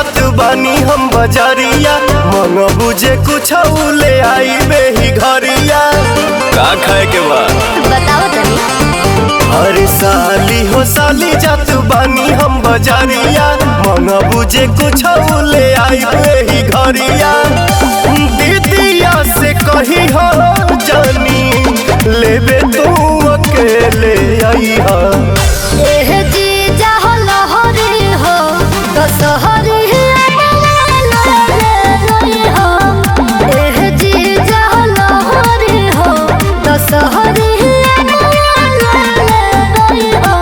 जात बानी हम बजरिया मन बुझे कुछ ले आई बेही घरिया का खाए के बा बताओ तनी अरे साली हो साली जात बानी हम बजरिया मन बुझे कुछ ले आई बेही घरिया दीदिया से कही हो जानी लेबे तू अकेले आई हा एह जी जाहो लहरी हो तो सहरी हो एह जी जाहो लहरी हो तो सहरी हो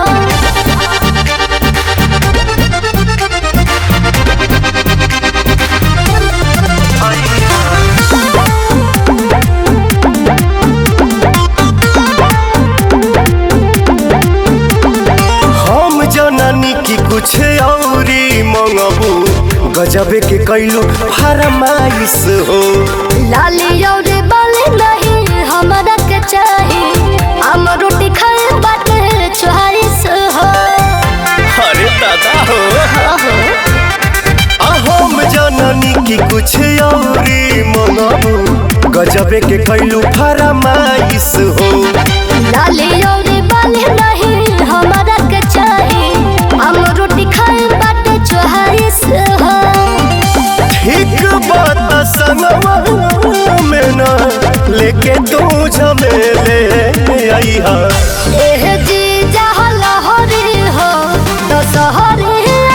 हम जननी की कुछ औरी मंगबू गजबे के कैलू फरमाइश हो लाली और बाली नहीं हमरा के चाही हम रोटी खाए बाटे चोहारिस हो अरे दादा हो ओहो आ हम जननी की कुछ औरी मंगबू गजबे के कैलू फरमाइश हो लाली और बाली नहीं हमरा के चाही हम रोटी खाए बाटे चोहारिस हो ठीक बात संगवा में ना लेके तू झमेले आई हा एह जी जहाँ लहरी हो तो सहरी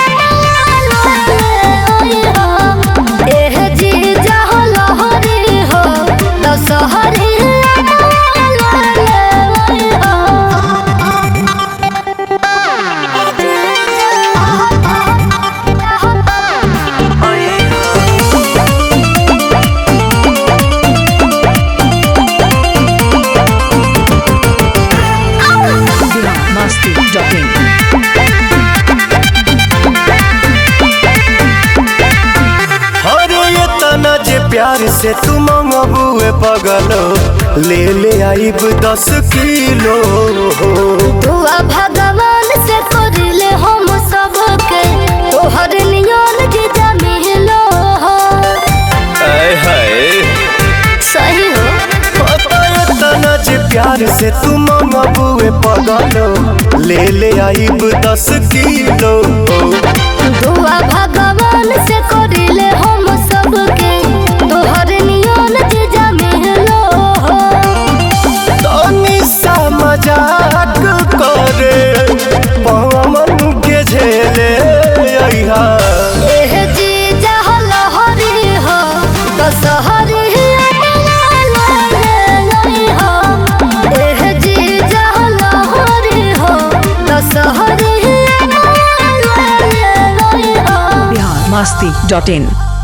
एह जी जहाँ लहरी हो तो सहरी अरे ये तना जे प्यार से तू मंगबुए पगलो ले ले आइब दस किलो दुआ भगवान से करले हम सबके तोहर नियन जीजा मिलो हो आय हाय सही हो तना जे प्यार से तू मंगबुए पगलो ले ले आइब दस किलो दुआ भगवान से करले हम सबके तोहर नियन जीजा मिलो हो तनी सा मजाक करे पवन के झेले अइहा एह जी जहाँ लहरी हो तो सहरी हो एह जी जहाँ लहरी हो तो सहरी हो biharmasti.in